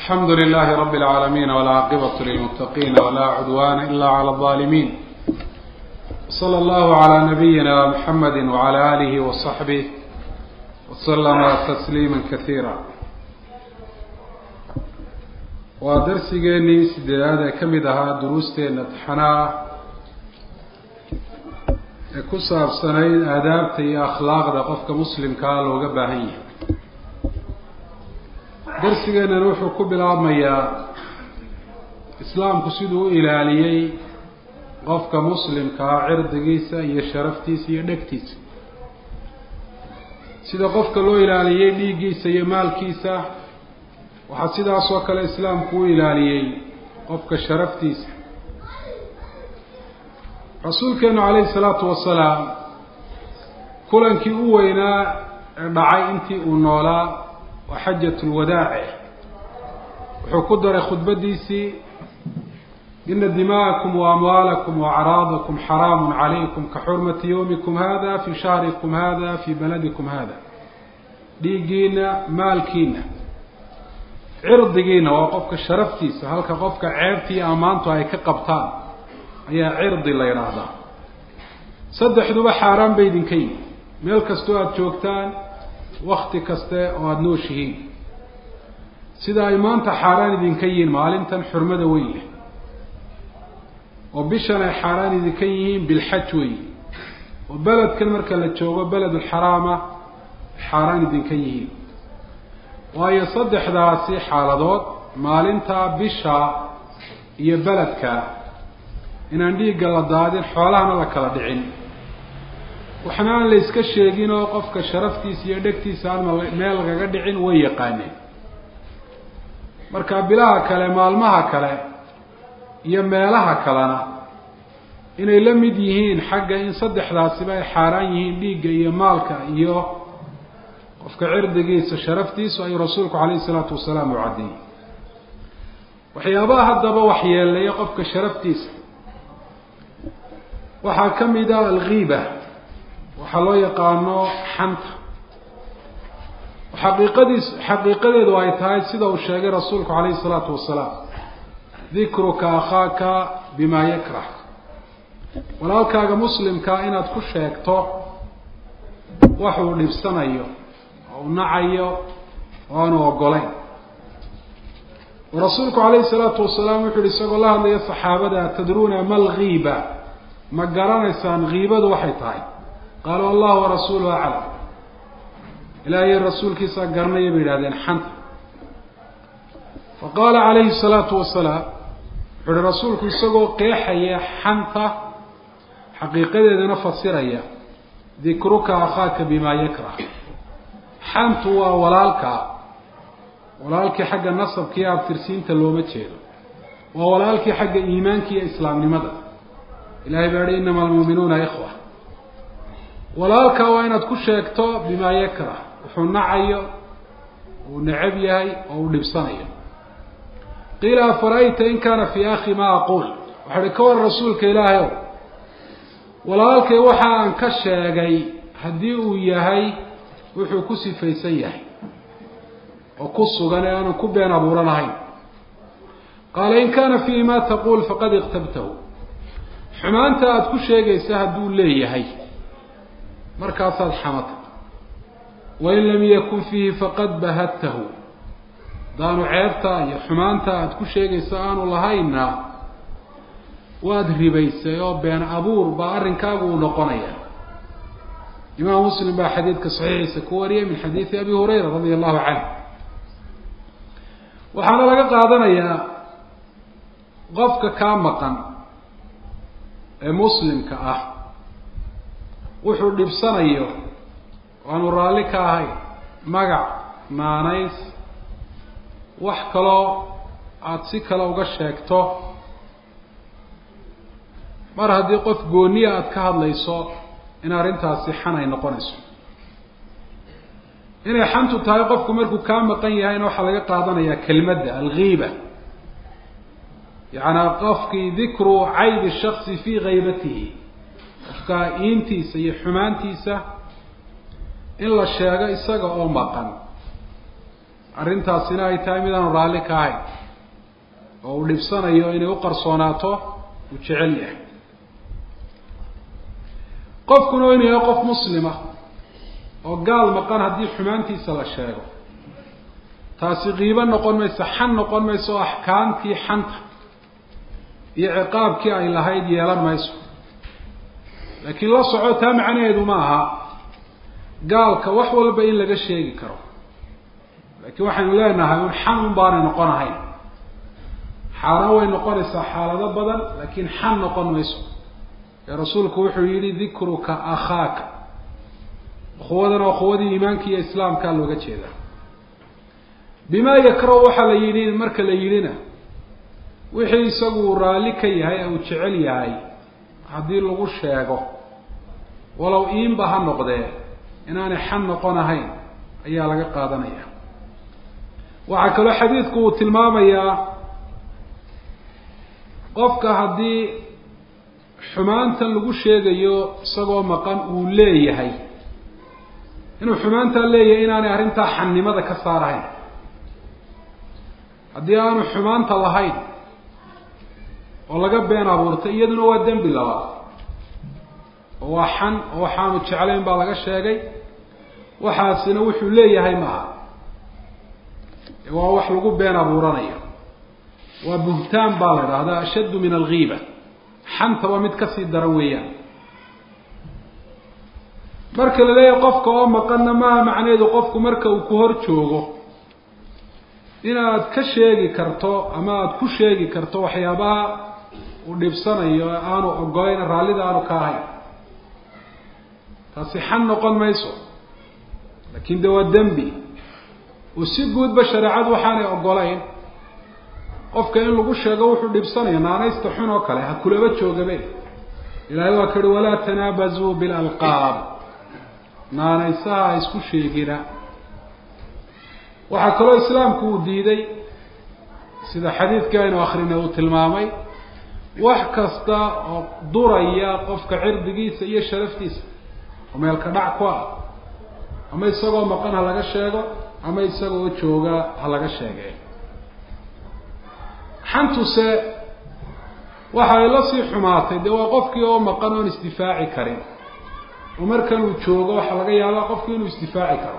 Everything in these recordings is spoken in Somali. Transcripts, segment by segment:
الحمد لله رب العالمين والعاقبة للمتقين ولا عدوان إلا على الظالمين صلى الله على نبينا محمد وعلى آله وصحبه وسلم تسليما كثيرا waa darsigeenii sideedaad ee ka mid ahaa duruusteena taxanaa ee ku saabsanayd aadaabta iyo akhlaaqda qofka muslimkaa looga baahan yahay darsigeennan wuxuu ku bilaabmayaa islaamku siduu u ilaaliyey qofka muslimkaa cirdigiisa iyo sharaftiisa iyo dhegtiisa sida qofka loo ilaaliyey dhiiggiisa iyo maalkiisa waxaa sidaas oo kale islaamku u ilaaliyey qofka sharaftiisa rasuulkeenu calayhi salaatu wasalaam kulankii u weynaa ee dhacay intii uu noolaa waa xajat lwadaace wuxuu ku daray khudbadiisii ina dima'akum wa amwaalakum wa acraadakum xaraamun calaykum ka xurmati yawmikum hada fi shahrikum hada fi baladikum hada dhiiggiina maalkiina cirdigiina waa qofka sharaftiisa halka qofka ceebta iyo ammaantu ay ka qabtaan ayaa cirdi la yidhaahdaa saddexduba xaaraan bay idinka yihin meel kastoo aada joogtaan wakti kaste oo aada nooshihiin sida ay maanta xaaraan idinka yihiin maalintan xurmada weyn leh oo bishan ay xaaraan idinka yihiin bilxaj weyn oo beledkan marka la joogo beledulxaraama xaaraan idinka yihiin waayo saddexdaasi xaaladood maalinta bisha iyo beledka inaan dhiigga la daadin xoolahana la kala dhicin waxna aan la iska sheegin oo qofka sharaftiisa iyo dhegtiisa aan meel lagaga dhicin way yaqaaneen marka bilaha kale maalmaha kale iyo meelaha kalena inay la mid yihiin xagga in saddexdaasiba ay xaaraan yihiin dhiigga iyo maalka iyo qofka cirdigiisa sharaftiisu ayuu rasuulku calayhi isalaatu wasalaam u caddeeyey waxyaabaha haddaba waxyeeleeya qofka sharaftiisa waxaa ka mid a alghiiba waxaa loo yaqaano xanta xaqiiqadiis xaqiiqadeedu ay tahay sida uu sheegay rasuulku calayhi isalaatu wasalaam dikruka akhaaka bimaa yakrah walaalkaaga muslimkaa inaad ku sheegto waxuu dhibsanayo u nacayo oo aanu ogolayn oo rasuulku calayhi salaatu wasalaam wuxu uhi isagoo la hadlaya saxaabada tadruuna ma alghiiba ma garanaysaan kiibadu waxay tahay qaaluu allah warasuuluhu aclam ilaahay rasuulkiisaa garanaya bay yidhahdeen xanta fa qaala calayhi salaatu wasalaam wuxu uhi rasuulku isagoo qeexaya xanta xaqiiqadeedana fasiraya dikruka akhaaka bimaa yakrah xantu waa walaalkaa walaalkii xagga nasabka iyo abtirsiinta looma jeedo waa walaalkii xagga iimaanka iyo islaamnimada ilahay baa yihi inama almuuminuuna ikhwa walaalkaa waa inaad ku sheegto bimaa yakrah wuxuu nacayo uu necab yahay oo uu dhibsanayo qiila afara'ayta in kaana fii akhi ma aquul waxa uhi ka waran rasuulka ilaahay ow walaalkay waxa aan ka sheegay haddii uu yahay wuxuu ku sifaysan yahay oo ku sugan ee aanan ku been abuuran ahayn qaala in kaana fiihi ma taquul faqad iqtabtahu xumaanta aada ku sheegaysa hadduu leeyahay markaasaad xamata wain lam yakun fiihi faqad bahadtahu hadaanu ceebta iyo xumaanta aada ku sheegaysa aanu lahaynna waad ribaysay oo been abuur baa arrinkaagu uu noqonaya imaam muslim baa xadiidka saxiixiisa ku wariyay min xadiidi abi hurayra radia allahu canhu waxaana laga qaadanayaa qofka kaa maqan ee muslimka ah wuxuu dhibsanayo waanu raalli ka ahay magac naanays wax kaloo aada si kale uga sheegto mar haddii qof gooniya aada ka hadlayso in arrintaasi xan ay noqonayso inay xantu tahay qofku markuu kaa maqan yahayna waxaa laga qaadanayaa kelmadda alghiiba yacanaa qofkii dikru caybi shaksi fii haybatihi qofka iintiisa iyo xumaantiisa in la sheego isaga oo maqan arrintaasina ay tahay midaanu raalli ka ahayn oo uu dhibsanayo inay u qarsoonaato uu jecel yahay qofkuna inuu yahay qof muslima oo gaal maqan haddii xumaantiisa la sheego taasi qiibo noqon mayso xan noqon mayso oo axkaamtii xanta iyo ciqaabkii ay lahayd yeelan mayso laakiin la soco taa macnaheedu ma aha gaalka wax walba in laga sheegi karo laakiin waxaynu leenahay un xan un baanay noqon ahayn xaaraan way noqonaysaa xaalado badan laakiin xan noqon mayso ee rasuulku wuxuu yihi dikruka akhaaka ukhuwadan oo ukhuwadii iimaanka iyo islaamkaa looga jeedaa bima yakrahu waxaa la yidhi marka la yidhina wixii isagu raalli ka yahay ee uu jecel yahay haddii lagu sheego walow iinba ha noqdee inaanay xan noqon ahayn ayaa laga qaadanaya waxaa kaloo xadiidku uu tilmaamayaa qofka haddii xumaantan lagu sheegayo isagoo maqan uu leeyahay inuu xumaantaa leeyahay inaanay arrintaa xannimada ka saarahayn haddii aanu xumaanta lahayn oo laga been abuurtay iyaduna waa dembi labaad oo waa xan oo waxaanu jeclayn baa laga sheegay waxaasina wuxuu leeyahay maaha waa wax lagu been abuuranayo waa buhtaan baa la idhahdaa ashaddu min alghiiba xanta waa mid kasii daran weeyaan marka la leeyahay qofka oo maqanna maaha macnaheedu qofku marka uu ku hor joogo inaad ka sheegi karto ama aada ku sheegi karto waxyaabaha uu dhibsanayo ee aanu ogolayn raallida aanu ka ahayn taasi xan noqon mayso laakiin de waa dembi oo si guudba shareecadu waxaanay ogolayn qofka in lagu sheego wuxuu dhibsanayo naanaysta xun oo kale ha kulaba joogabe ilaahay waa ka uhi walaa tanaabazuu bilalqaab naanaysaha ha isku sheegina waxaa kaloo islaamku uu diiday sida xadiidkii aynu akrinay uu tilmaamay wax kasta oo duraya qofka cirdigiisa iyo sharaftiisa oo meelka dhac ku ah ama isagoo maqan ha laga sheego ama isagoo jooga ha laga sheege xantuse waxa ay la sii xumaatay dee waa qofkii oo maqan oon isdifaaci karin oo markan uu joogo waxaa laga yaabaa qofkii inuu isdifaaci karo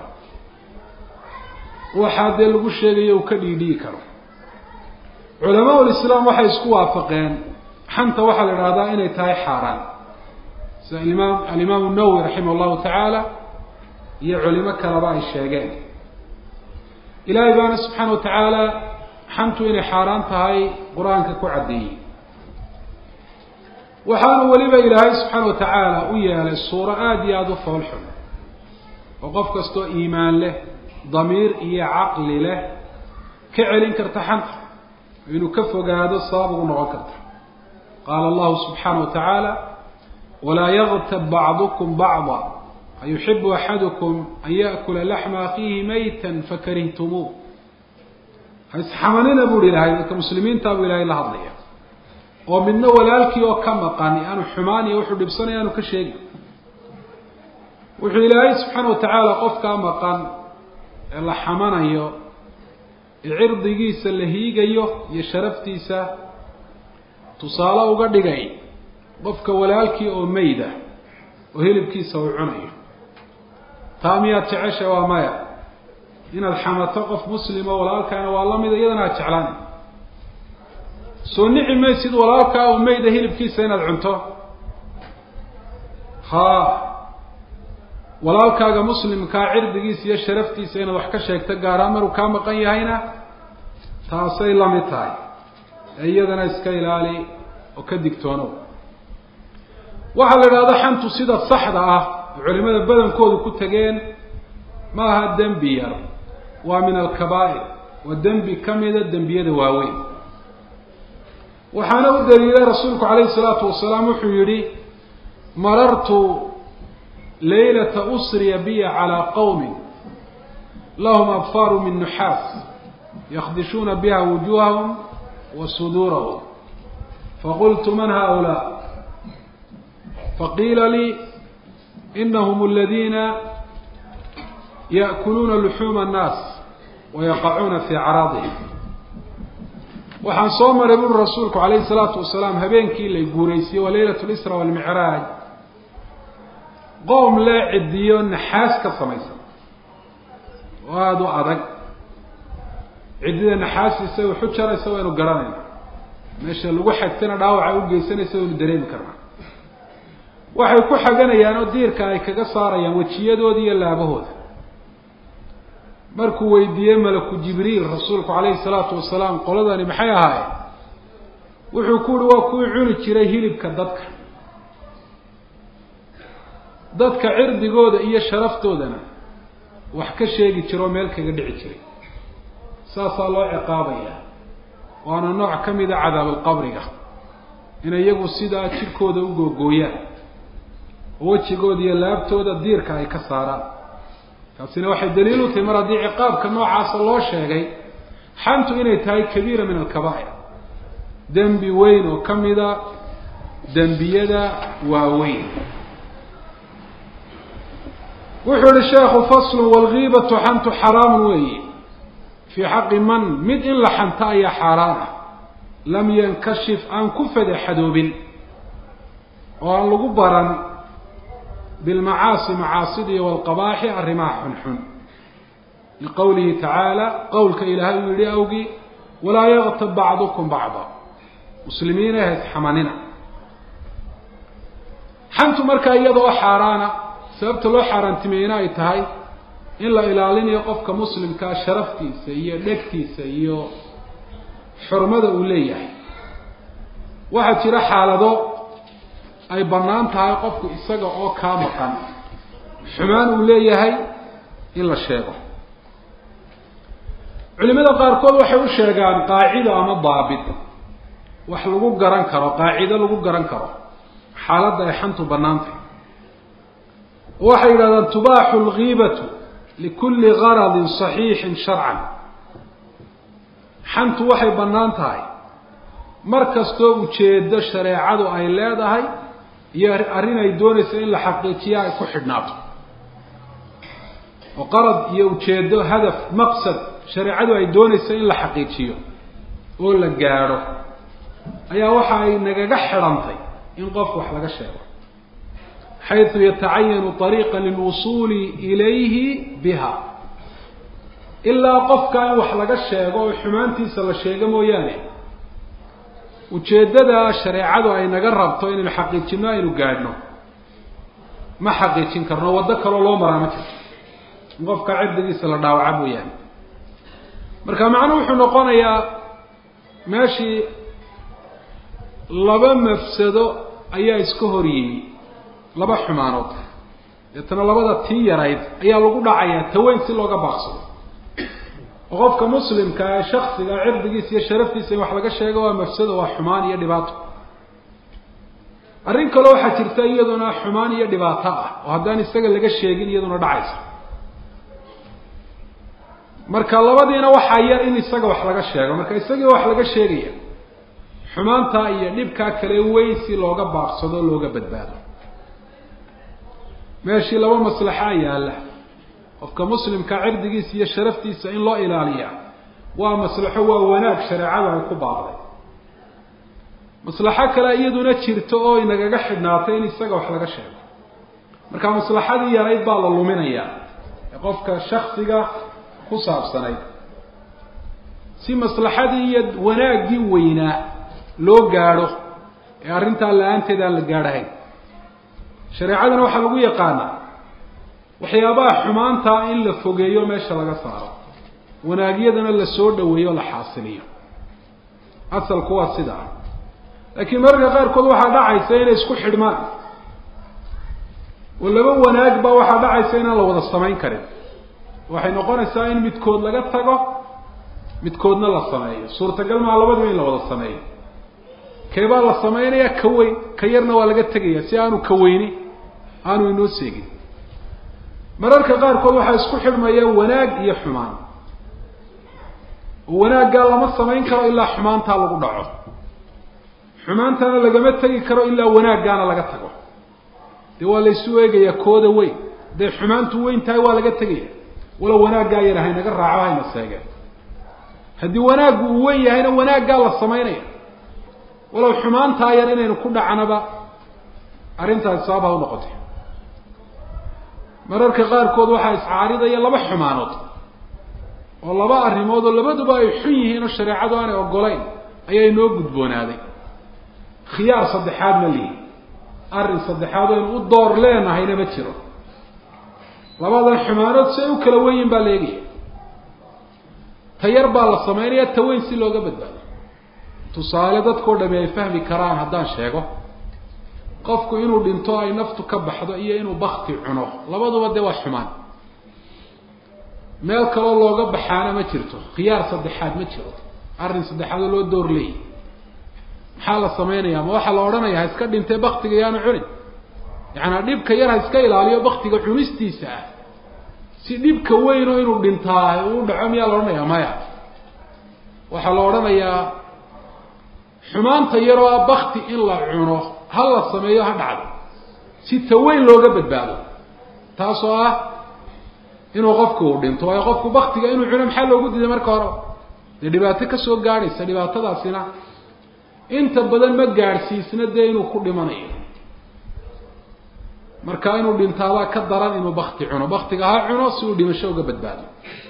waxaa dee lagu sheegayo uu ka dhiidhiyi karo culamaa ulislaam waxay isku waafaqeen xanta waxaa la idhahdaa inay tahay xaaraan sida imaam alimaamu nawowi raximah allahu tacaala iyo culimo kaleba ay sheegeen ilaahay baana subxaana wa tacaala xantu inay xaaraan tahay qur-aanka ku caddeeyey waxaanu weliba ilaahay subxaana wa tacaala u yeelay suuro aada iyo aada u foolxun oo qof kastoo iimaan leh damiir iyo caqli leh ka celin karta xanta inuu ka fogaado sabab ugu noqon karta qaala allahu subxaana wa tacaala walaa yagtab bacdukum bacda ayuxibu axadukum an yaakula laxma akiihi maytan fakarihtumuu ha isxamanina buu hi ilahay dadka muslimiintaa buu ilahay la hadlaya oo midna walaalkii oo ka maqan aanu xumaan iyo wuxuu dhibsanaya aanu ka sheegi wuxuu ilaahay subxaana wa tacaala qofkaa maqan ee la xamanayo ee cirdigiisa la hiigayo iyo sharaftiisa tusaale uga dhigay qofka walaalkii oo meyda oo hilibkiisa uu cunayo taa miyaad jecesha waa maya inaad xamato qof muslimo walaalkaana waa la mida iyadana aad jeclaan soo nici maysid walaalkaa oo meyda hilibkiisa inaad cunto ha walaalkaaga muslimkaa cirdigiisa iyo sharaftiisa inaad wax ka sheegto gaaraan maruu kaa maqan yahayna taasay la mid tahay ee iyadana iska ilaali oo ka digtoonow waxaa la idhahda xantu sida saxda ah oo culimada badankoodu ku tegeen ma aha dembi yar waa min alkabaa'ir waa dembi ka mida dembiyada waaweyn waxaana u daliilay rasuulku calayhi salaatu wasalaam wuxuu yihi marartu laylata usriya biya calaa qowmin lahum abfaaru min nuxaas yakdishuuna biha wujuuhahum wa suduurahum faqultu man haؤulaa faqiila lii inahm aladiina yaأkuluuna luxuuma الnaas wayaqacuuna fii caraadihim waxaan soo maray buri rasuulku calayhi salaatu wasalaam habeenkii la guuraysiyey waa leylat lisra walmicraaj qoom lee cidiyo naxaas ka samaysan oo aada u adag ciddida naxaasiisa wuxu jaraysa waynu garanayna meesha lagu xagtana dhaawaca u geysanaysa waynu dareemi karnaa waxay ku xaganayaan oo diirka ay kaga saarayaan wejiyadooda iyo laabahooda markuu weydiiyey malaku jibriil rasuulku calayhi salaatu wasalaam qoladani maxay ahaayeen wuxuu ku uhi waa kuwii cuni jiray hilibka dadka dadka cirdigooda iyo sharaftoodana wax ka sheegi jira oo meel kaga dhici jiray saasaa loo ciqaabayaa waana nooc ka mida cadaabalqabriga inay iyagu sidaa jidhkooda u googooyaan oo wejigooda iyo laabtooda diirka ay ka saaraan taasina waxay daliil u tahay mar haddii ciqaabka noocaasa loo sheegay xantu inay tahay kabiira min alkabaa'ir dembi weyn oo ka mida dembiyada waaweyn wuxuu yihi sheekhu faslun walgiibatu xantu xaraamun weeye fii xaqi man mid in la xanto ayaa xaaraan ah lam yankashif aan ku fadeexadoobin oo aan lagu baran bilmacaasi macaasidiiyo walqabaaxi arrimaha xunxun liqowlihi tacaala qowlka ilaahay uu yihi awgii walaa yaktab bacdukum bacda muslimiina hays xamanina xantu markaa iyadoo xaaraana sababta loo xaaraantimeeyna ay tahay in la ilaalinayo qofka muslimkaa sharaftiisa iyo dhegtiisa iyo xurmada uu leeyahay waxaa jira xaalado ay bannaan tahay qofku isaga oo kaa maqan xumaan uu leeyahay in la sheego culimada qaarkood waxay u sheegaan qaacido ama daabit wax lagu garan karo qaacido lagu garan karo xaaladda ay xantu bannaan tahay waxay yidhahdaan tubaaxu lgiibatu likulli garadin saxiixin sharcan xantu waxay bannaan tahay mar kastoo ujeedo shareecadu ay leedahay iyo arrin ay doonayso in la xaqiijiya ay ku xidhnaato oo qarad iyo ujeedo hadaf maqsad shareecadu ay doonayso in la xaqiijiyo oo la gaadho ayaa waxa ay nagaga xidhantay in qofku wax laga sheego xayثu yatacayanu طariiqa lilwusuuli ilayhi biha ilaa qofka in wax laga sheego oo xumaantiisa la sheego mooyaane ujeeddada shareecadu ay naga rabto inaynu xaqiijino aynu gaadhno ma xaqiijin karno waddo kaloo loo maraa ma jirto in qofka cirdigiisa la dhaawaca mooyaane marka macnuhu wuxuu noqonayaa meeshii laba mafsado ayaa iska hor yimi laba xumaanood deetana labada tii yarayd ayaa lagu dhacayaa taweyn si looga baaqsado oo qofka muslimka ee shaksiga cirdigiisa iyo sharaftiisa in wax laga sheego waa mafsado waa xumaan iyo dhibaato arrin kale waxaa jirta iyaduna xumaan iyo dhibaato ah oo haddaan isaga laga sheegin iyaduna dhacaysa marka labadiina waxaa yar in isaga wax laga sheego marka isagii wax laga sheegaya xumaantaa iyo dhibkaa kale weyn si looga baaqsado o looga badbaado meeshii laba maslaxaa yaalla qofka muslimka cirdigiisa iyo sharaftiisa in loo ilaaliya waa maslaxo waa wanaag shareecadu ay ku baaqday maslaxo kale iyaduna jirto oo inagaga xidhnaatay in isaga wax laga sheego marka maslaxadii yarayd baa la luminayaa ee qofka shaksiga ku saabsanayd si maslaxadii iyo wanaaggii weynaa loo gaadho ee arrintaa la-aanteed aan la gaadhahayn shareecadana waxaa lagu yaqaanaa waxyaabaha xumaantaa in la fogeeyo meesha laga saaro wanaagyadana la soo dhaweeyo o la xaasiliyo asalku waa sidaa laakiin mararka qaarkood waxaa dhacaysa inay isku xidhmaan oo laba wanaag baa waxaa dhacaysa inaan la wada samayn karin waxay noqonaysaa in midkood laga tago midkoodna la sameeyo suurtagal maa labadiba in la wada sameeyo keebaa la sameynaya ka weyn ka yarna waa laga tegaya si aanu ka weyni aanu inoo seegin mararka qaarkood waxaa isku xidhmaya wanaag iyo xumaan oo wanaaggaa lama samayn karo ilaa xumaantaa lagu dhaco xumaantana lagama tegi karo ilaa wanaaggaana laga tago dee waa laysu eegayaa kooda weyn hadday xumaantu weyn tahay waa laga tegaya walow wanaaggaa yar haynaga raaco hayna seegeen haddii wanaaggu uu wen yahayna wanaaggaa la samaynaya walow xumaantaa yar inaynu ku dhacnaba arrintaasi sabab ha u noqotay mararka qaarkood waxaa iscaaridaya laba xumaanood oo laba arrimood oo labaduba ay xun yihiin oo shareecadu aanay ogolayn ayaa inoo gudboonaaday khiyaar saddexaad ma lihi arrin saddexaad aynu u door leenahayna ma jiro labadan xumaanood si ay u kala wenyin baa la eegaya ta yar baa la samaynaya ta weyn si looga badbaado tusaale dadkao dhami ay fahmi karaan haddaan sheego qofku inuu dhinto ay naftu ka baxdo iyo inuu bakti cuno labaduba dee waa xumaan meel kaloo looga baxaana ma jirto khiyaar saddexaad ma jiro arrin saddexaadoo loo door leeyahy maxaa la samaynayaa ma waxaa la odhanaya ha iska dhintee baktiga yaanu cunin yacanaa dhibka yar ha iska ilaaliyo baktiga cunistiisa ah si dhibka weyn oo inuu dhintaa uu dhaco miyaa la odhanayaa maya waxaa la odhanayaa xumaanta yaroo ah bakti in la cuno ha la sameeyo ha dhacdo si ta weyn looga badbaado taasoo ah inuu qofku uu dhinto waayo qofku baktiga inuu cuno maxaa loogu diiday marka hore dee dhibaato kasoo gaadhaysa dhibaatadaasina inta badan ma gaadhsiisna dee inuu ku dhimanayo marka inuu dhintaabaa ka daran inuu bakti cuno baktiga ha cuno si uu dhimasho uga badbaado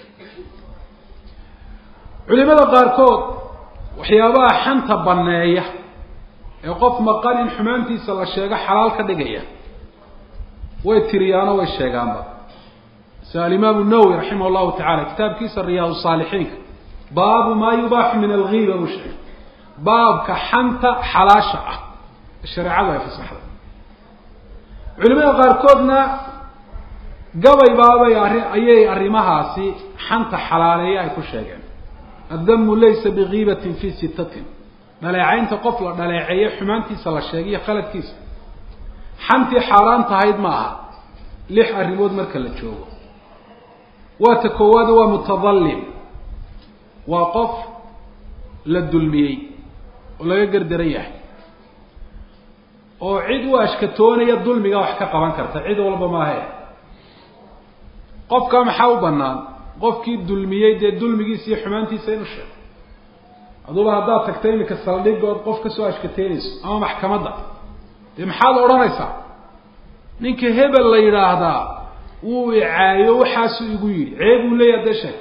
culimada qaarkood waxyaabaha xanta banneeya ee qof maqan in xumaantiisa la sheego xalaal ka dhigaya way tiriyaano way sheegaanba sida alimaamu nawowi raximah llahu tacala kitaabkiisa riyaad saalixiinka baabu maa yubaaxu min algiiba buu sheegay baabka xanta xalaasha ah shareecadu ay fasaxday culimada qaarkoodna gabay baabay arri ayay arrimahaasi xanta xalaaleeya ay ku sheegeen addamu laysa bigiibatin fi sittatin dhaleecaynta qof la dhaleeceeye xumaantiisa la sheegay iyo khaladkiisa xantii xaaraan tahayd ma aha lix arrimood marka la joogo waa ta koowaad waa mutadalim waa qof la dulmiyey oo laga gardaran yahay oo cid u ashkatoonaya dulmiga wax ka qaban karta cid walba maahe qofka maxaa u banaan qofkii dulmiyey dee dulmigiisa iyo xumaantiisa inu sheego aduba haddaad tagta iminka saldhigood qof ka soo ashkateynayso ama maxkamadda dee maxaad odhanaysaa ninka hebel la yidhaahdaa wuu icaayo waxaasuu igu yidhi ceeb uu leeyaha dee sheeg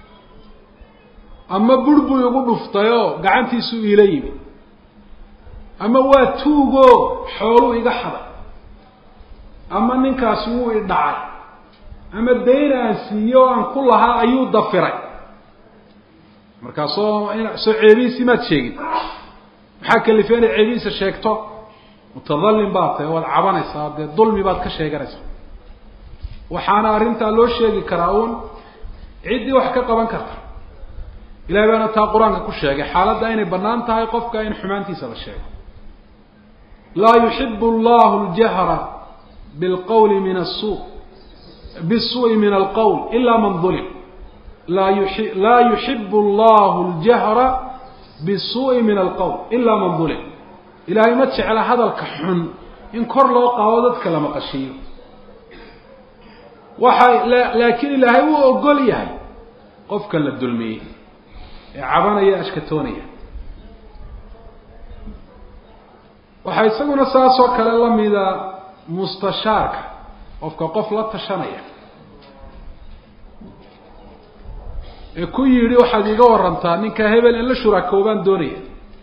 ama bur buu igu dhuftayoo gacantiisuu iila yimi ama waa tuugo xooluu iga xaday ama ninkaasi wuu i dhacay ama dayn aan siiyo o aan ku lahaa ayuu dafiray markaa soo soo ceebihiisii maad sheegin maxaa kalifay inay ceebihiisa sheegto mutadalim baad tahay waad cabanaysaa dee dulmi baad ka sheeganaysaa waxaana arrintaa loo sheegi karaa uun ciddii wax ka qaban karta ilahay baana taa qur-aanka ku sheegay xaaladda inay bannaan tahay qofka in xumaantiisa la sheego laa yuxibu allahu ljahra bilqawli min asu bisuu'i min alqowl ila man dulim laa yui laa yuxibu allahu ljahra bisuu'i min alqowl ila man dulim ilaahay ma jecla hadalka xun in kor loo qaado dadka la maqashiiyo waxa laakiin ilaahay wuu ogol yahay qofka la dulmiyey ee cabanaya ashkatoonaya waxaa isaguna saas oo kale lamida mustashaarka qofka qof la tashanaya ee ku yidhi waxaad iga warantaa ninka hebel in la shuraakoobaan doonaya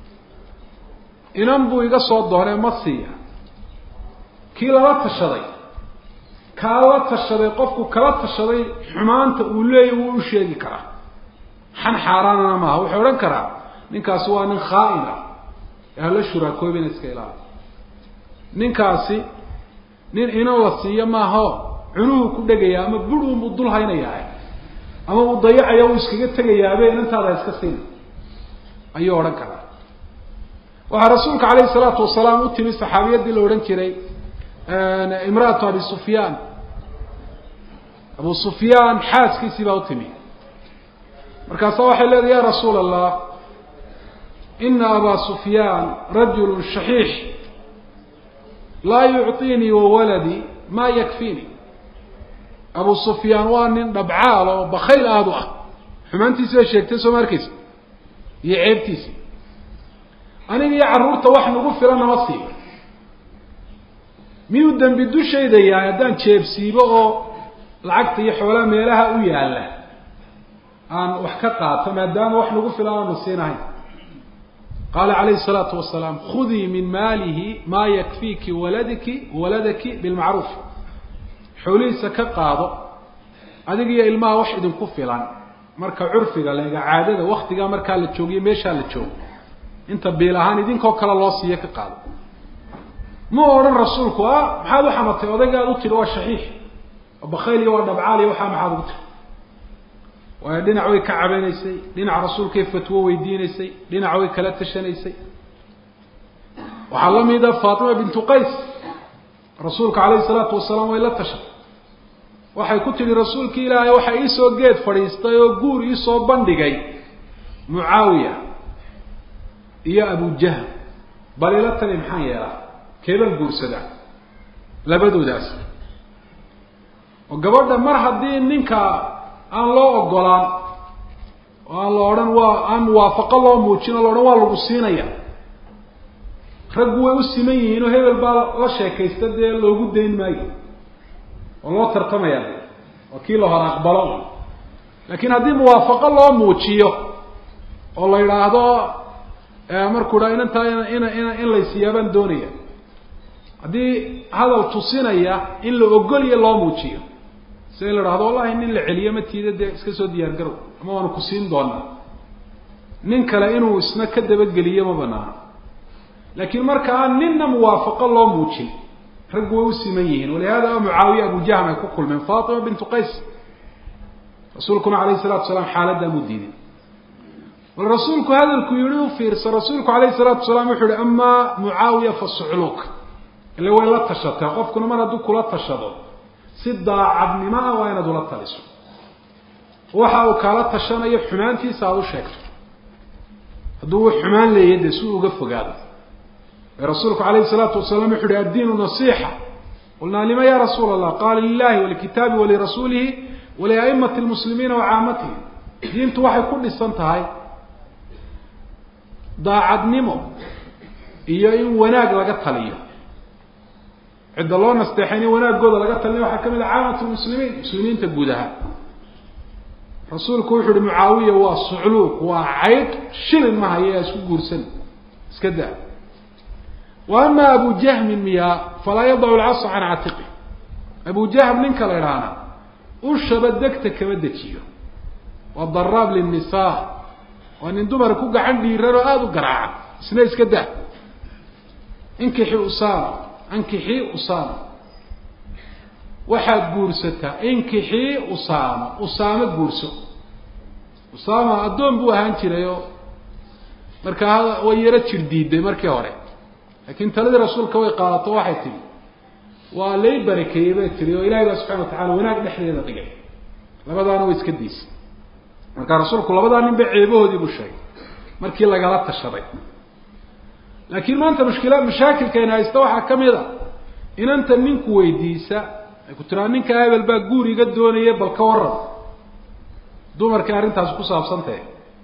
inan buu iga soo doonee ma siiya kii lala tashaday kaa la tashaday qofku kala tashaday xumaanta uu leeyahy wuu u sheegi karaa xan xaaraanana maaha wuxuu odhan karaa ninkaasi waa nin khaa-in ah ee hala shuraakoobina iska ilaali ninkaasi nin inan la siiyo maahao cunuhu ku dhegaya ama budunbuu dul haynayaa ama uu dayacaya uu iskaga tegayaabe inantaada iska siina ayuu odhan karaa waxaa rasuulka calayhi salaatu wasalaam u timi saxaabiyaddii la odhan jiray imra'atu abi sufyaan abu sufyaan xaaskiisii baa u timi markaasa waxay leedahay ya rasuul allah ina abaa sufyaan rajulu shaxiix laa yucطiinii wawaladii ma yakfiini abu sufyaan waa nin dhabcaal oo bakayl aada u ah xumaantiisi bay sheegtay soo ma arkeysa iyo ceebtiisi aniga iyo carruurta wax nagu filan nama siiba miyuu dembi dushayda yahay haddaan jeebsiibo oo lacagta iyo xoolaha meelaha u yaalla aan wax ka qaato maadaama wax nagu filan aanu siinahayn qaala calayhi salaatu wasalaam khudii min maalihi maa yakfiiki waladiki waladaki bilmacruuf xoolihiisa ka qaado adiga iyo ilmaha wax idinku filan marka curfiga leega caadada waktigaa markaa la joogiyo meeshaa la joogo inta biil ahaan idinkoo kale loo siiyo ka qaado ma odhan rasuulku a maxaad u xamatay odaygaad u tidhi waa shaxiix waa bakayl iyo waa dhabcaal iyo waxaa maxaad ugu tiri waayo dhinac way ka cabanaysay dhinac rasuulkay fatwo weydiinaysay dhinac way kala tashanaysay waxaa la mida faatima bintu qays rasuulka calayhi salaatu wasalaam way la tashay waxay ku tidhi rasuulki ilaahay waxa iisoo geed fadhiistay oo guur iisoo bandhigay mucaawiya iyo abujahl bal ila tali maxaan yeelaa keebaan guursadaa labadoodaas oo gabadha mar haddii ninka aan loo ogolaan oo aan la odhan waa aan muwaafaqo loo muujin o la odhan waa lagu siinaya raggu way u siman yihiin oo hebel baa la sheekaysta dee loogu dayn maayo oo loo tartamaya waa kii la hor aqbalo laakiin haddii muwaafaqo loo muujiyo oo la yidhaahdo markuu dhaa inantaa in in in laysiiyaabaan doonaya haddii hadal tusinaya in la ogolya loo muujiyo si in la dhahdo wallahi nin la celiyo ma tiida dee iska soo diyaar garow ama waanu ku siin doonaa nin kale inuu isna ka dabageliyo ma banaano laakiin marka aan ninna muwaafaqo loo muujin raggu way u siman yihiin walihada mucaawiya abujahm ay ku kulmeen fatima bintu qays rasuulkuna alayhi salatu wasalaam xaaladdaa mu diiday bal rasuulku hadalku yihi u fiirsa rasuulku alayhi salaatu wasalaam wuxu uhi amaa mucaawiya fa sucluuk ile way la tashatay qofkuna mar hadduu kula tashado si daacadnimo ah waa inaad ula taliso waxa uu kaala tashanayo xumaantiisa aada u sheegto hadduu u xumaan leeyahy dee si uu uga fogaado rasuulku alayhi الsalaatu wasalaam wuxu uhi addiinu nasixa qulnaa lima ya rasuula allah qala lilahi walikitaabi walirasuulihi waliaimati اlmuslimiina wacaamatihim diintu waxay ku dhisan tahay daacadnimo iyo in wanaag laga taliyo cidda loo nasteexayn in wanaagooda laga talinayo waxaa kamid ah caamat lmuslimiin muslimiinta guud ahaan rasuulku wuxu uhi mucaawiya waa sucluuq waa cayd shilin ma haya isku guursan iska daa wa ama abu jahmin miya falaa yadacu lcasa can catiqi abu jahm ninka la idhaahna ushaba degta kama dejiyo waa daraab linnisa waa nin dumar ku gacan dhiiran oo aada u garaaca isna iska daa inkixi usama ankixii usama waxaad guursataa inkixii usama usaamo guurso usama addoon buu ahaan jiray oo markaa way yaro jir diiday markii hore laakiin taladii rasuulka way qaadato waxay tihi waa lay barakeeyey bay tihi oo ilahay baa subxana watacala wanaag dhexdeeda dhigay labadaana way iska daysay markaa rasuulku labadaa nin ba ceebahoodii buu sheegay markii lagala tashaday laakiin maanta mushkila mashaakilkayna haysta waxaa ka mid a inanta ninku weydiisa ay ku tiraa ninka hebel baa guur iga doonaya bal ka waran dumarkii arrintaasi ku saabsantahe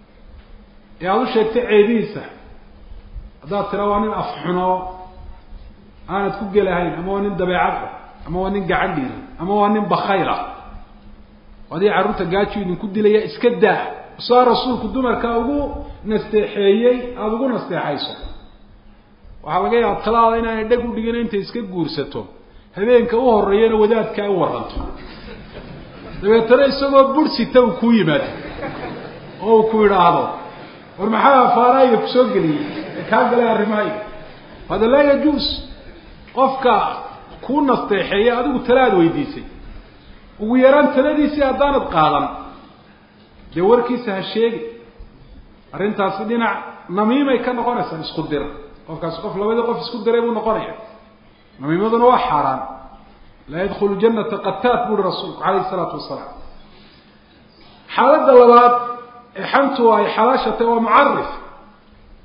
ee aada u sheegtay ceebihiisa haddaad tiraa waa nin afxuno aanad ku gelahayn ama waa nin dabeecad ah ama waa nin gacan dhiiran ama waa nin bakayl ah adii carruurta gaaju idinku dilaya iska daa saa rasuulku dumarka ugu nasteexeeyey aada ugu nasteexayso waxaa laga yaaba talaada inaanay dheg u dhigin intay iska guursato habeenka u horeeyana wadaadkaa u waranto dabeetana isagoo bursita uu kuu yimaado oo uu ku idhaahdo war maxaa afaaraayo kusoo geliyey ee kaa galay arrimahayga hada laa yajuus qofka kuu nasteexeeya adigu tala aad weydiisay ugu yaraan taladiisii haddaanad qaadan dee warkiisa ha sheegi arrintaasi dhinac namiimay ka noqonaysaa isku dir qofkaasi qof labadii qof isku diray buu noqonaya namiimaduna waa xaaraan laa yadkhulu janata qataat buuri rasuulku calayhi isalaatu wasalaam xaaladda labaad ee xantu ay xalaashatay waa mucarif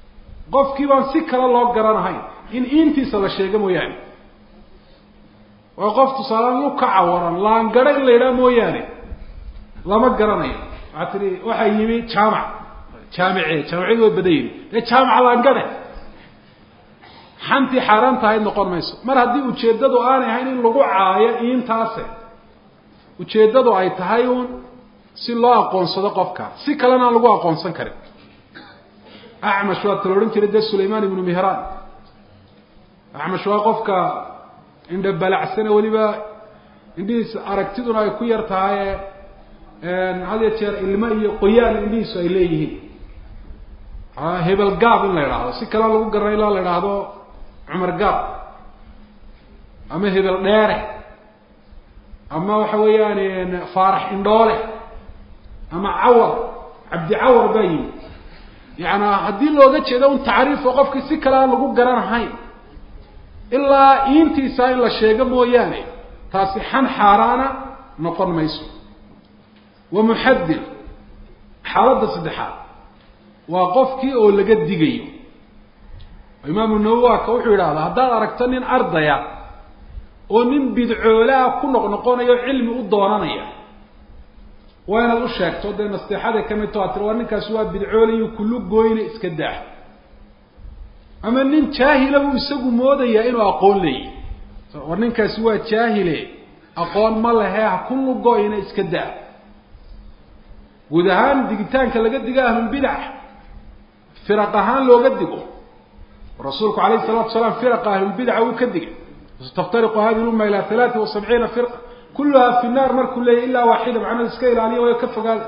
qofkii baan si kale loo garanahayn in iintiisa la sheego mooyaane oo qof tusaalean lu ka cawaran laangara in la yidhaha mooyaane lama garanayo waxaa tihi waxaa yimi jaamac jaamice jaamicadu way badan yihin dee jaamaca laangare xantii xaaraan tahayd noqon mayso mar haddii ujeeddadu aanay ahayn in lagu caayo iintaase ujeeddadu ay tahay uun si loo aqoonsado qofka si kalena aan lagu aqoonsan karin acmash waa tala odhan jiray dee sulaymaan ibnu mihraan acmash waa qofka indha balacsane weliba indhihiisa aragtiduna ay ku yar tahay had ya jeer ilmo iyo qoyaan indhihiisu ay leeyihiin hebel gaab in la idhaahdo si kalea lagu garanay ilaa la idhaahdo cumar gaab ama hebel dheere ama waxa weeyaan faarax indhoole ama cawar cabdi cawar baa yimi yaani haddii looga jeedo un tacriifo qofkii si kale aan lagu garanahayn ilaa iintiisa in la sheego mooyaane taasi xan xaaraana noqon mayso wa muxadir xaaladda saddexaad waa qofkii oo laga digayo imaamu nawowi waa ka wuxuu yidhahdaa haddaad aragto nin ardaya oo nin bidcoolaa ku noqnoqonayo cilmi u doonanaya waa inaad u sheegto dee nasteexaday ka mid to ad tiri waa ninkaasi waa bidcoolayo kullu gooyne iska daa ama nin jaahila buu isagu moodayaa inuu aqoon leeyahy war ninkaasi waa jaahile aqoon ma lehe ha ku lugoyna iska daa guud ahaan digitaanka laga digo ahlulbidac firaq ahaan looga digo rasuulku alayhi salatu salaam firaqa ahlulbidaca uu ka digay taftariqu hadihi lumma ila halaati wa sabciina firqa kulluha fi naar markuu leeyahy ilaa waaxida macnada iska ilaaliya way ka fogaada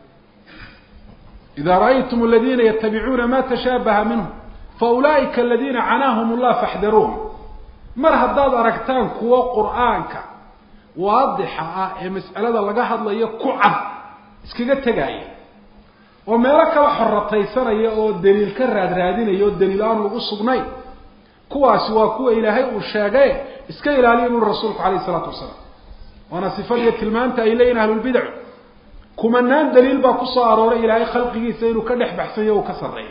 ida ra'aytum aladina yatabicuuna ma tashaabaha minhu faulaa'ika aladina canaahum allah faxdaruuhum mar haddaad aragtaan kuwo qur'aanka waadixa ah ee mas'alada laga hadlayo ku cad iskaga tegaaya oo meelo kala xorataysanaya oo daliil ka raadraadinaya oo daliil aan ugu sugnayn kuwaasi waa kuwa ilaahay uu sheegay iska ilaaliya buri rasuulku calayhi isalaatu wasalaam waana sifadiiyo tilmaanta ay leeyihin ahlulbidacu kumanaan daliil baa kusoo arooray ilaahay khalqigiisa inuu ka dhex baxsanyo uu ka sarreeyo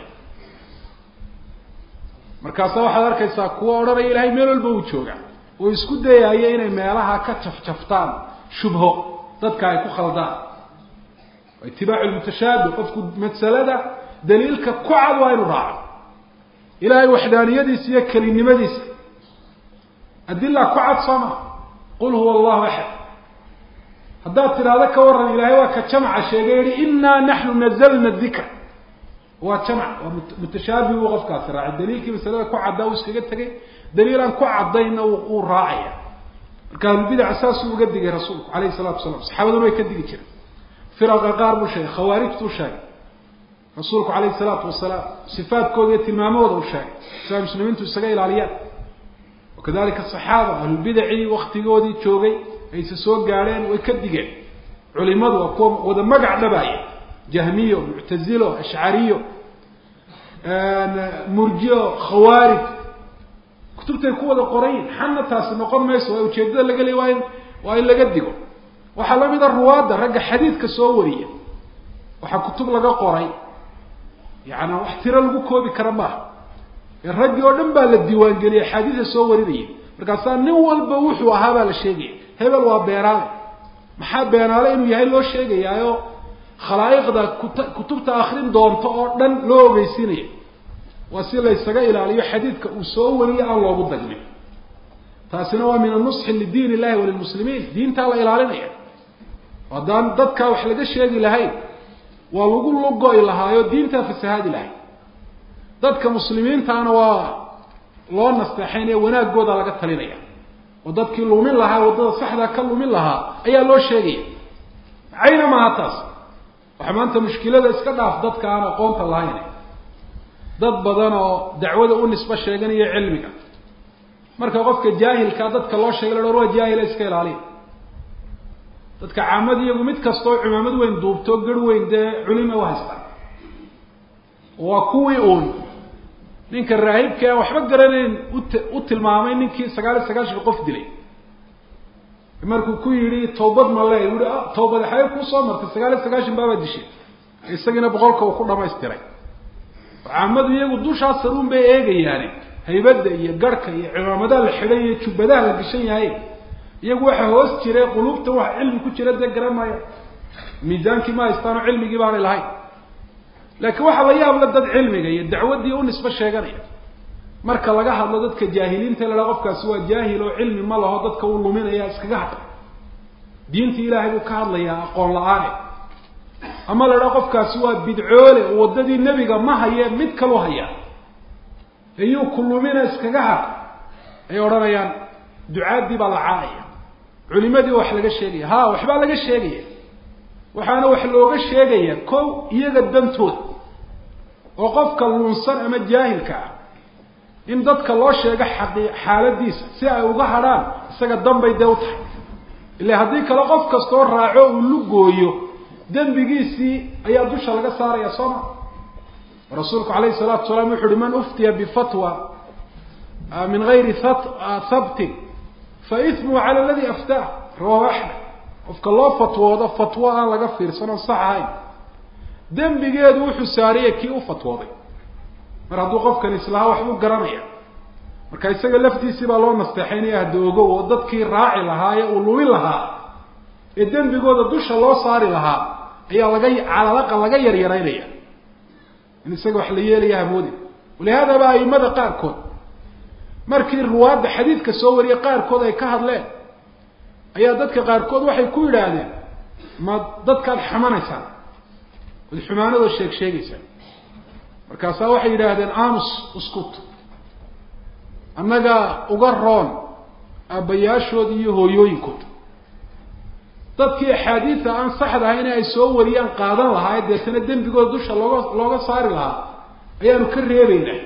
markaasa waxaad arkaysaa kuwa odhanaya ilahay meel walba uu joogaa oo isku dayaayo inay meelaha ka jafjaftaan shubho dadka ay ku khaldaan itibaacu lmutashaabih qofku masalada daliilka ku cad waa inuu raaco ilaahay waxdaaniyadiisa iyo kelinimadiisa adila ku cad sooma qul huwa allahu axad haddaad tidhaahdo ka waran ilahay waa ka jamca sheegay yihi inaa naxnu nazalna dikr waa jamc waa mutashaabih buu qofkaasi raacay daliilkii masalada ku caddaa uu iskaga tegay daliil aan ku caddaynna uu raacaya marka ahlulbidaca saasuu uga digay rasuulku alayhi salatu wasalaam saxaabaduna way ka digi jireen firaqa qaar buu sheegay khawaarijtuu sheegay rasuulku calayhi salaatu wasalaam sifaadkooda iyo tilmaamahooda uu sheegay si ay muslimiintu isaga ilaaliyaan wakadalika asaxaaba ahlulbidacii waktigoodii joogay ayse soo gaadheen way ka digeen culimadu waa kuwa wada magac dhabaaya jahmiyo muctazilo ashcariyo murjiyo khawaarij kutubtay ku wada qorayin xanna taasi noqon mayso waa ujeedada laga leey waa in waa in laga digo waxaa la mida ruwaadda ragga xadiidka soo wariya waxaa kutub laga qoray yaani wax tiro lagu koobi kara maaha ee raggii oo dhan baa la diiwaangeliyay axaadiida soo warinaya markaasaa nin walba wuxuu ahaa baa la sheegaya hebel waa beenaale maxaa beenaale inuu yahay loo sheegayaayo khalaa'iqda kut kutubta akrin doonto oo dhan loo ogeysiinaya waa si laysaga ilaaliyo xadiidka uu soo wariye aan loogu dagmin taasina waa min anusxi lidiin illahi walilmuslimiin diintaa la ilaalinaya haddaan dadkaa wax laga sheegi lahayn waa lagu lugo-i lahaayo diintaa fasahaadi lahayd dadka muslimiintaana waa loo nasteexaynaya wanaaggooda laga talinaya oo dadkii lumin lahaa waddada saxdaa ka lumin lahaa ayaa loo sheegaya cayna maaha taas waxa maanta mushkilada iska dhaaf dadka aan aqoonta lahayn dad badan oo dacwada u nisbo sheeganaya cilmiga marka qofka jaahilkaa dadka loo sheegay la waa jaahila iska ilaaliya dadka caamad iyagu mid kastoo cumaamad weyn duubto garh weyn dee culima u haystaan waa kuwii uun ninka raahibka aan waxba garanayn ut u tilmaamay ninkii sagaal iyo sagaashan qof dilay markuu ku yidhi tawbad ma le ui tawbad xaye kusoo martay sagaal iyo sagaashan baabaa dishay isagiina boqolka uu ku dhamaystiray caamadu iyagu dushaas saruun bay eegayaani haybadda iyo garhka iyo cimaamadaha la xidhay iyo jubbadaha la gashan yahay iyagu waxa hoos jiray quluubta waxa cilmi ku jira dee garan maayo miisaankii ma haystaano cilmigii baanay lahayn laakiin waxaa la yaabla dad cilmiga iyo dacwaddii u nisbo sheeganaya marka laga hadlo dadka jaahiliinta la dhaha qofkaasi waa jaahil oo cilmi ma laho dadka uu luminaya iskaga hadla diinta ilaahay buu ka hadlayaa aqoon la-aane ama la dhaha qofkaasi waa bidcoole oo waddadii nebiga ma haye mid kalu hayaa iyuu ku lumina iskaga had ay odhanayaan ducaaddii baa la caanaya culimadii wax laga sheegaya ha waxbaa laga sheegaya waxaana wax looga sheegaya kow iyaga dantooda oo qofka lunsan ama jaahilka ah in dadka loo sheego xaqi xaaladiisa si ay uga hadrhaan isaga danbay dee u tahay ila haddii kale qof kastoo raaco uu lugooyo dembigiisii ayaa dusha laga saaraya soo ma rasuulku calayhi salaatu wasalaam wuxu uhi man uftiya bifatwa min gayri habtin fa ismuhu cala aladi aftaah rawahu axmed qofka loo fatwoodo fatwo aan laga fiirsan oon sax ahayn dembigeedu wuxuu saaraya kii u fatwooday mar hadduu qofkan islahaa waxbuu garanaya marka isaga laftiisii baa loo nasteexaynaya hadda ogow oo dadkii raaci lahaa ee uu lumin lahaa ee dembigooda dusha loo saari lahaa ayaa laga calalaqa laga yaryaraynaya in isaga wax la yeelaya hamoodi walihaadaba aimada qaarkood markii ruwaadda xadiidka soo wariyay qaarkood ay ka hadleen ayaa dadka qaarkood waxay ku yidhaahdeen ma dadkaad xamanaysaan ood xumaanadoo sheeg sheegaysaan markaasaa waxay yidhaahdeen amus uskut annaga uga roon aabbayaashood iyo hooyooyinkood dadkii axaadiida aan saxda ahayn ay soo wariyaan qaadan lahaa ee deetana dembigooda dusha looga looga saari lahaa ayaanu ka reebeynaa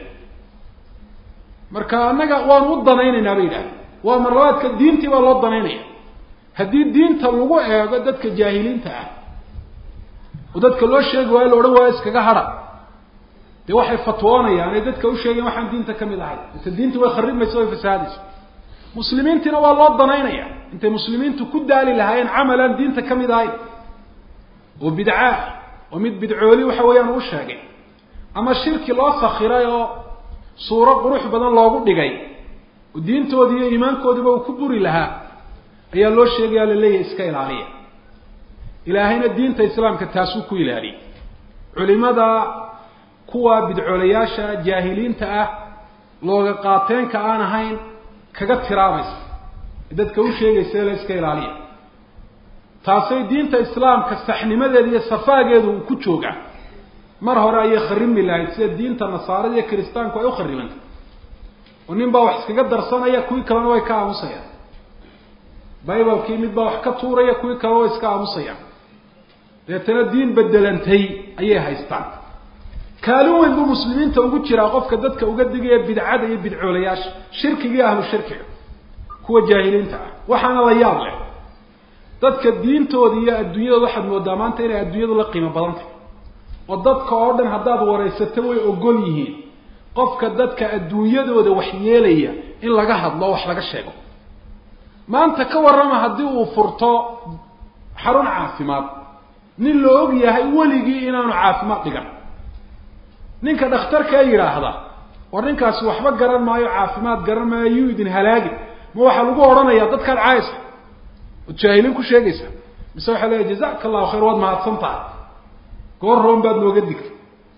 marka annaga waanu u danaynaynaa bay yidhahdeen waa marlabaadka diintii baa loo danaynaya haddii diinta lagu eego dadka jaahiliinta ah oo dadka loo sheegi waayo la odhan waayo iskaga hadha dee waxay fatwoonayaan ay dadka u sheegayen waxaan diinta ka mid ahay mise diinta way kharibmaysa way fasaadaysa muslimiintiina waa loo danaynaya intay muslimiintu ku daali lahaayeen camalaan diinta ka mid ahayn oo bidcaa oo mid bidcooli waxa weeyaan u sheegay ama shirki loo sakiray oo suuro qurux badan loogu dhigay oo diintoodii iyo iimaankoodiiba uu ku buri lahaa ayaa loo sheegaya la leeyahay iska ilaaliya ilaahayna diinta islaamka taasuu ku ilaaliyay culimada kuwa bidcoolayaasha jaahiliinta ah looga qaateenka aan ahayn kaga tiraabaysa dadka u sheegaysa la iska ilaaliya taasay diinta islaamka saxnimadeeda iyo safaageedu uu ku joogaa mar hore ayay kharimi lahayd sida diinta nasaarada iyo kiristaanku ay u kharibantay oo nin baa wax iskaga darsanaya kuwii kalena way ka aamusayaan bibalkii mid baa wax ka tuuraya kuwii kalena way iska aamusayaan deetana diin bedelantay ayay haystaan kaalin weyn buu muslimiinta ugu jiraa qofka dadka uga digaya bidcada iyo bidcoolayaasha shirkiga ahlu shirkiga kuwa jaahiliinta ah waxaana la yaab leh dadka diintooda iyo adduunyadooda waxaad moodaa maanta inay adduunyadu la qiimo badan tahay oo dadka oo dhan haddaad waraysato way ogol yihiin qofka dadka adduunyadooda wax yeelaya in laga hadlo o wax laga sheego maanta ka warrama haddii uu furto xarun caafimaad nin la og yahay weligii inaanu caafimaad dhigan ninka dhakhtarkaa yidhaahda war ninkaasi waxba garan maayo caafimaad garan maayo yuu idin halaagin ma waxaa lagu odhanayaa dadkaad caaysa ood jaahiliin ku sheegaysa mise waxaa leeya jazaka allahu khayr waad mahadsan tahay goor roon baad nooga digtay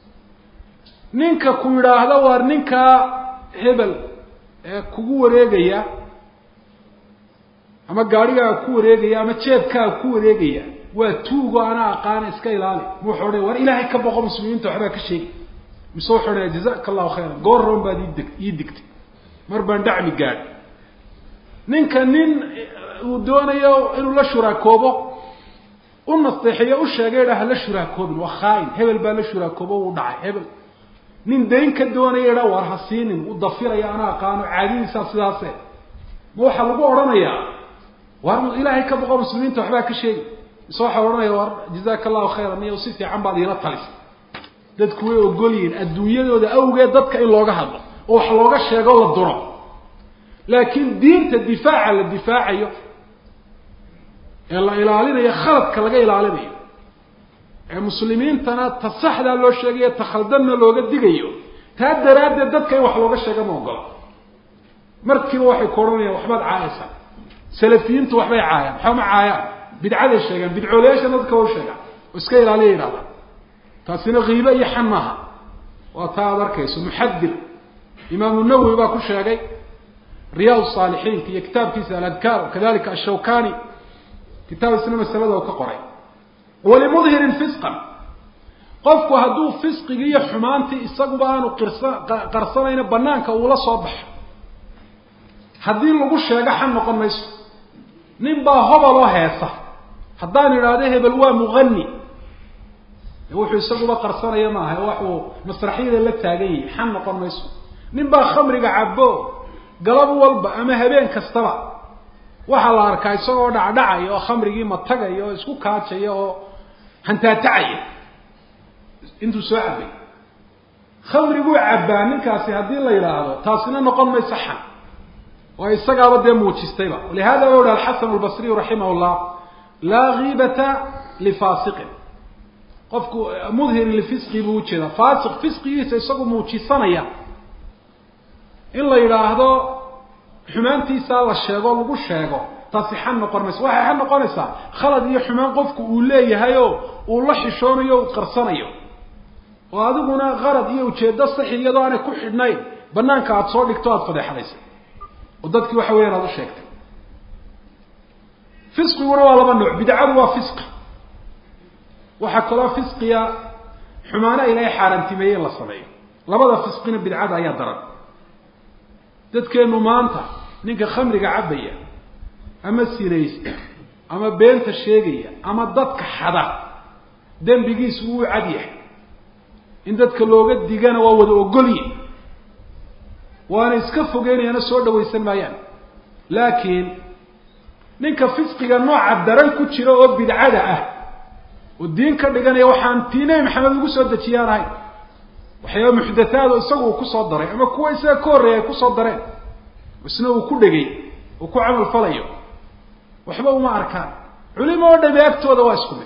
ninka ku yidhaahda waar ninkaa hebel ee kugu wareegaya ama gaadhigaaga ku wareegaya ama jeebkaaga ku wareegaya waa tuugo anaa aqaana iska ilaali ma wuxuu odhanaya war ilaahay ka boqo muslimiinta waxbaa ka sheegi mise wuxuu odhanaya jazaka allahu khayran goor roon baad iideg ii digtay mar baan dhacmi gaadhi ninka nin uu doonayo inuu la shuraakoobo u nasteexiyo u sheegay idha hala shuraakoobin waa khaain hebel baa la shuraakoobo uu dhacay hebel nin dayn ka doonaya idha war ha siinin u dafiraya ana aqaano caadadiisaa sidaase ma waxaa lagu odhanayaa war ilaahay ka boqo muslimiinta waxbaa ka sheegi mise waxaa odhanaya war jazaka allahu khayran iyo si fiican baad iila talisay dadku way ogol yihiin adduunyadooda awgeed dadka in looga hadlo oo wax looga sheego la duro laakiin diinta difaaca la difaacayo ee la ilaalinayo khaladka laga ilaalinayo ee muslimiintana ta saxdaa loo sheegayo ta khaldanna looga digayo taa daraaddeed dadka in wax looga sheega ma ogolo markiiba waxay ku odhanayaan waxbaad caayaysaa salafiyiintu waxbay caayaan waxba ma caayaan bidcaday sheegaan bidcoolayaasha dadka wa sheegaan oo iska ilaaliya yidhahdaan taasina kiibe iyo xan maaha waa taa aad arkayso muxadir imaamu nawowi baa ku sheegay riyaad saalixiinka iyo kitaabkiisa aladkaar kadalika ashawkani kitaab isna masalada u ka qoray walimudhirin fisqan qofku hadduu fisqigii iyo xumaantii isaguba aanu qirsa qarsanayna banaanka uula soo baxo haddii lagu sheego xan noqon mayso nin baa hobaloo heesa haddaan idhaahdo hebel waa muqani wuxuu isaguba qarsanaya maaha waxuu masraxyada la taagan yahay xan noqon mayso nin baa khamriga cabo galab walba ama habeen kastaba waxaa la arkaa isagoo dhacdhacaya oo khamrigii matagaya oo isku kaajaya oo hantaatacaya intuu soo cabay khamriguu cabbaa ninkaasi haddii la yidhaahdo taasina noqon mayso xan oo isagaaba dee muujistayba walihada u hi alxasan albasriyu raximah llah laa kiibata lifaasiqin qofku mudhirin lifisqi buu ujeeda faasiq fisqigiisa isagu muujisanaya in la yidhaahdo xumaantiisaa la sheego lagu sheego taasi xan noqon mayso waxay xan noqonaysaa khalad iyo xumaan qofku uu leeyahay oo uu la xishoonayo u qarsanayo oo adiguna qarad iyo ujeedo saxi iyadoo aanay ku xidhnayn banaanka aada soo dhigto aada fadeexadaysay oo dadkii waxa weeyaan aada u sheegtay fisqiguna waa laba nooc bidcadu waa fisqi waxaa kaloo fisqiya xumaano ilaahay xaaraantimeeye in la sameeyo labada fisqina bidcada ayaa daran dadkeenu maanta ninka khamriga cabaya ama sinaysta ama beenta sheegaya ama dadka xada dembigiisu wuu cad yahay in dadka looga digana waa wada ogolye waana iska fogeynayaana soo dhawaysan maayaan laakiin ninka fisqiga nooca daran ku jira oo bidcada ah oo diin ka dhiganaya waxaan tii nebi maxamed ugu soo dejiyaan ahayn waxyaaba muxdathaad oo isagu uu kusoo daray ama kuwa isaga ka horreeya ay kusoo dareen isna uu ku dhegay uu ku camal falayo waxba uma arkaan culimo oo dhami agtooda waa isku mid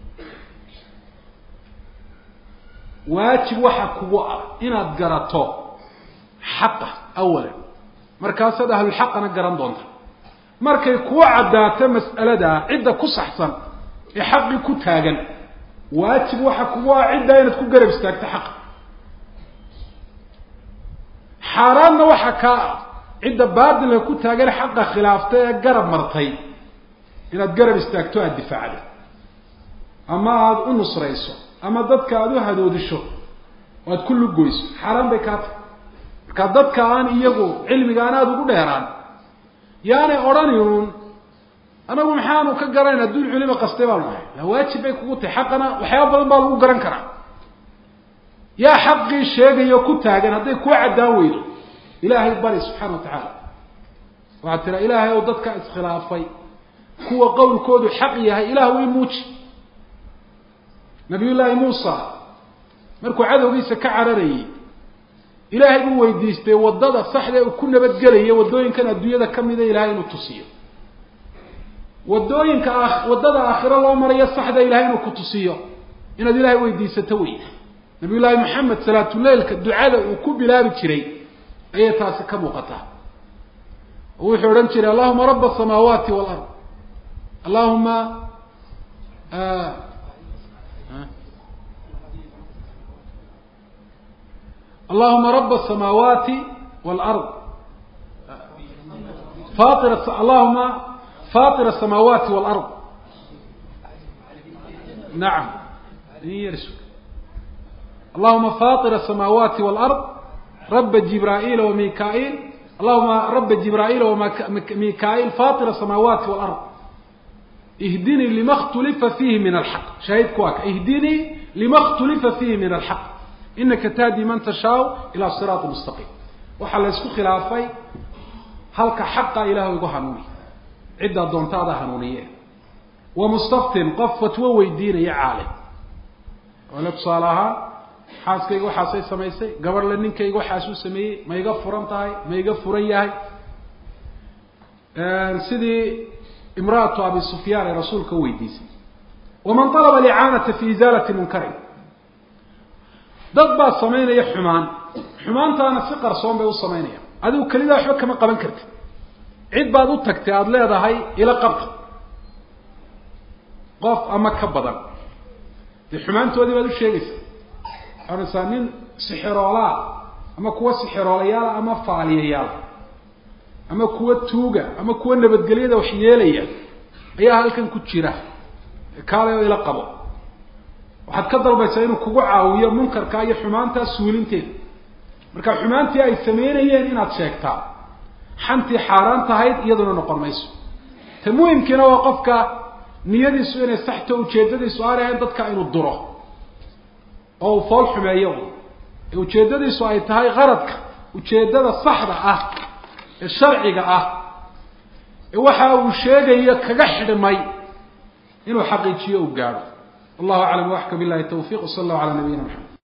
waajib waxa kugu ah inaad garato xaqa awalan markaasaad ahlulxaqana garan doonta markay kuu caddaato mas'aladaa cidda ku saxsan ee xaqii ku taagan waajib waxa kugu ah ciddaa inaad ku garab istaagto xaqa xaaraanna waxa kaa ah cidda baatilka ku taagan xaqa khilaaftay ee garab martay inaad garab istaagto aada difaacda ama aada u nusrayso ama dadka aada u hadoodisho oo aada ku lugoyso xaaraan bay kaa tahay marka dadka aan iyagu cilmigaan aada ugu dheeraan yaanay odhaniun anagu maxaanu ka garanayn adduun culimo qastay baanu nahay la waajib bay kugu tahay xaqana waxyaaba badan baa lagu garan karaa yaa xaqii sheegayo ku taagan hadday kuu caddaan weydo ilaahay bari subxaana wa tacaala waxaad tiraa ilaahay ow dadka iskhilaafay kuwa qowlkoodu xaq yahay ilah way muuji nabiyullaahi muusa markuu cadowgiisa ka cararayey ilaahay buu weydiistay waddada saxda uu ku nabadgelaya waddooyinkan adduunyada ka mida ilahay inuu tusiyo waddooyinka a waddada aakhiro loo marayo saxda ilahay inuu ku tusiyo inaad ilaahay weydiisato wey nabiyullaahi maxamed salaatuleilka ducada uu ku bilaabi jiray ayay taasi ka muuqataa oo wuxuu odhan jiray allahuma raba asamaawaati walard allahuma allahuma raba asamaawaati walard fair allahuma fatir asamaawaati walard nacam allahuma faطir asamaawaati walard raba jibraa'iil wamika-il allahuma raba jibraa'iil wamika-il faطir asamaawaati walard ihdinii lima khtulifa fiihi min alxaq shaahidku waa ka ihdinii lima khtulifa fiihi min alxaq inaka tahdi man tashaau ila siraati mustaqiim waxaa la ysku khilaafay halka xaqa ilaah igu hanuuni ciddaa doontaada hanuuniye wa mustaftin qof fatwo weydiinaya caalim ole tusaale ahaan xaaskayga waxaasay samaysay gabarhle ninkayga waxaasuu sameeyey ma iga furan tahay ma iga furan yahay sidii imra'atu abi sufyaan ee rasuulka weydiisay waman alaba alicaanata fi izaalati munkarin dad baa samaynaya xumaan xumaantaana si qarsoon bay u samaynayaan adigu kelidaa waxba kama qaban kartid cid baad u tagtay aada leedahay ila qabta qof ama ka badan dee xumaantoodii baad u sheegaysaa waxaanaysaa nin sixiroolaa ama kuwa sixiroolayaala ama faaliyayaala ama kuwa tuuga ama kuwa nabadgelyada wax yeelaya ayaa halkan ku jira kaalay oo ila qabo waxaad ka dalbaysaa inuu kugu caawiyo munkarka iyo xumaantaa suulinteeda marka xumaantii ay sameynayeen inaad sheegtaa xantii xaaraan tahayd iyaduna noqon mayso ta muhimkiina waa qofka niyadiisu inay saxto ujeedadiisu aanay ahayn dadka inuu duro oo uu fool xumeeyo ee ujeedadiisu ay tahay qaradka ujeedada saxda ah ee sharciga ah ee waxa uu sheegayo kaga xidhmay inuu xaqiijiyo uu gaadho wallahu aclam waxka billahi tawfiq wsala allahu cala nabiyina maxamed